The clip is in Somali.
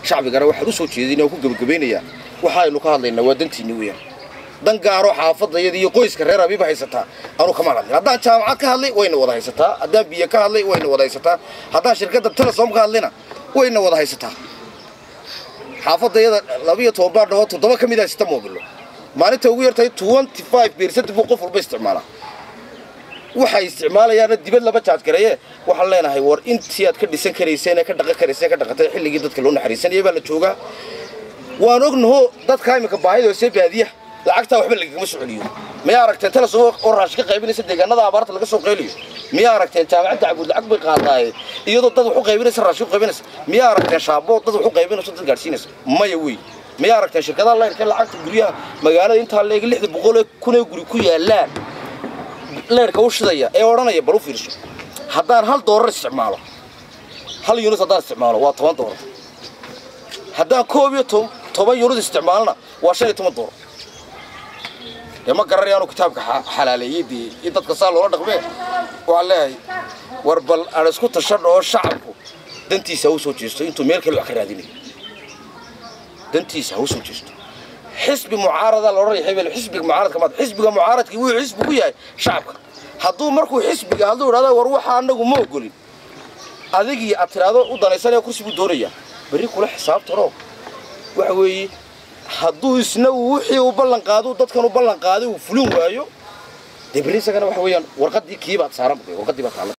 shacbigana waxaan u soo jeedinaya oo ku gebagabaynayaa waxaaynu ka hadlaynaa waa dantiinni weeyaan dan gaaro xaafadayada iyo qoyska reer abiiba haysataa anu kama hadlin haddaan jaamacad ka hadlay wayna wada haysataa haddaan biyo ka hadlay wayna wada haysataa haddaan shirkadda telesom ka hadlayna wayna wada haysataa xaafadayada labiyo toban baa dhahoo toddoba ka mid ah sita moobilo maalinta ugu yartahay twenty five beercent buu qof walba isticmaalaa waxay isticmaalayaana dibad laba jaadgareeye waxaan leenahay war intii aad ka dhisan karayseen ee ka dhaqan karayseen ka dhaqatay xilligii dadka loo naxariisanayay baa la joogaa waan ognaho dadka imika baahida hoose baadiyaha lacagtaa waxba lagagama soo celiyo miyaa aragteen telesom oo raashi ka qaybinaysa deegaanada abaarta laga soo qayliyo miyaa aragteen jaamacadda cabuud lacag bay qaadaaye iyadoo dad wax u qaybinaysa raashi u qaybinaysa miyaa aragteen shaabo dad wax u qaybinayso dad gaadhsiinaysa maya wey miyaa aragteen shirkadaha leyrka lacagta guryaha magaalada intaa leegi lixda boqol ee kun ee guri ku yaalaan leerka u shidaya ee odhanaya bal u fiirso haddaan hal doorar isticmaalo hal yunus haddaan isticmaalo waa toban doorar haddaan koob iyo toban yunus isticmaalona waa shan iyo toban doorar dee ma garanayaanu kitaabka xalaaleeyey dee in dadka saa loola dhaqmee waxaan leeyahay war bal aan isku tashadho oo shacabku dantiisa ha u soo jeesto intuu meel kale wax ka raadinayo dantiisa ha u soo jeesto xisbi mucaarada la odhanaya hebel xisbiga mucaaradka maad xisbiga mucaaradkii wuxuu xisbi ku yahay shacabka hadduu markuu xisbiga hadduu idhahdo war waxa anagu ma ogolin adigii aad tiraahdo u danaysanaya kursi buu doonayaa berri kula xisaabtanoo waxa weeye hadduu isna uu wixii uu ballan qaado dadkan u ballan qaaday uu fulin waayo dee berri isagana waxa weeyaan warqaddii kiibaad saaran warqaddii baad taalla